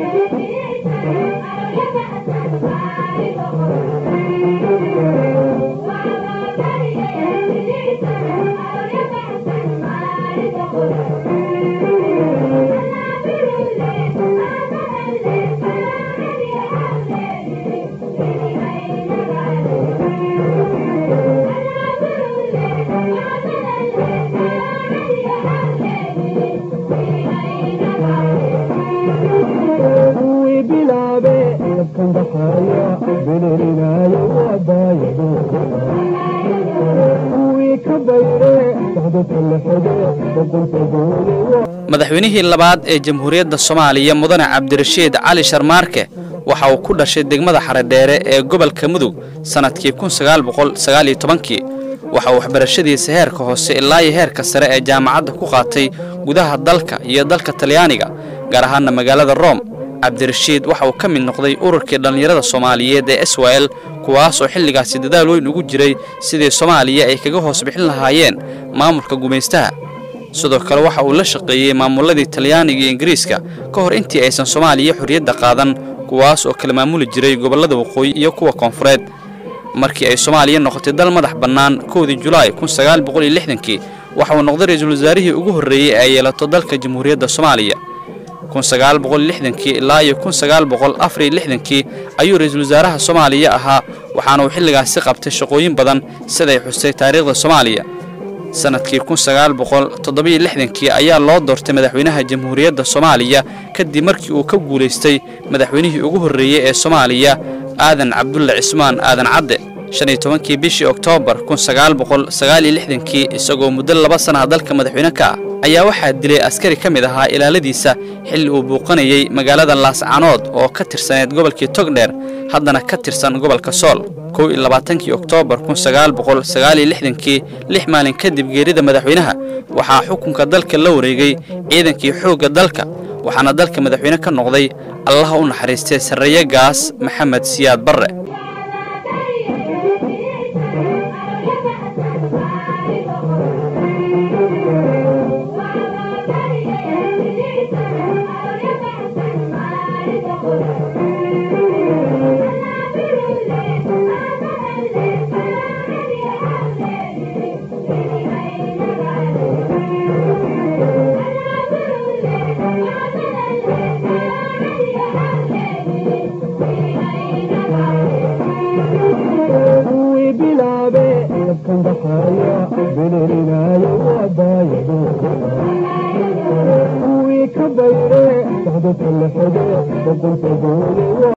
madaxweynihii labaad ee jamhuuriyadda soomaaliya mudane cabdirashiid cali sharmaarke waxa uu ku dhashay degmada xaredheere ee gobolka mudug sannadkii kii waxa uu waxbarashadiisa heerka hoose ilaa iyo heerka sare ee jaamacadda ku qaatay gudaha dalka iyo dalka talyaaniga gaar ahaana magaalada room cabdirashiid waxa uu ka mid noqday ururkii dhallinyarada soomaaliyeed ee swel kuwaas oo xilligaasi dadaal weyn ugu jiray sidii soomaaliya ay kaga hoos bixin lahaayeen maamulka gumaystaha sidoo kale waxa uu la shaqeeyey maamuladii talyaaniga iyo ingiriiska ka hor intii aysan soomaaliya xorriyadda qaadan kuwaas oo kala maamuli jiray gobollada waqooyi iyo kuwa koonfureed markii ay soomaaliya noqotay dal madax bannaan kowdii julaay kii waxa uu noqday ra-iisul wasaarihii ugu horreeyey ee ay yeelato dalka jamhuuriyadda soomaaliya ilaa iyo kii ayuu ra-iisul wasaaraha soomaaliya ahaa waxaana uu xilligaasi qabtay shaqooyin badan siday xustay taariikhda soomaaliya sannadkii kii ayaa loo doortay madaxweynaha jamhuuriyadda soomaaliya kadib markii uu ka guulaystay madaxweynihii ugu horreeyey ee soomaaliya aadan cabdulle cismaan aadan cadde kii bishii oktoobar kii isagoo muddo laba sanaha dalka madaxweyne ka ah ayaa waxaa dilay askari ka mid ahaa ilaaladiisa xilli uu buuqanayey magaalada laascanood oo ka tirsaneed gobolkii togdheer haddana ka tirsan gobolka sool kii oktoobar kii lix maalin kadib geerida madaxweynaha waxaa xukunka dalka la wareegay ciidankii xoogga dalka waxaana dalka madaxweyne ka noqday allaha u naxariistay sarreeye gaas maxamed siyaad barre kuwii ka bayre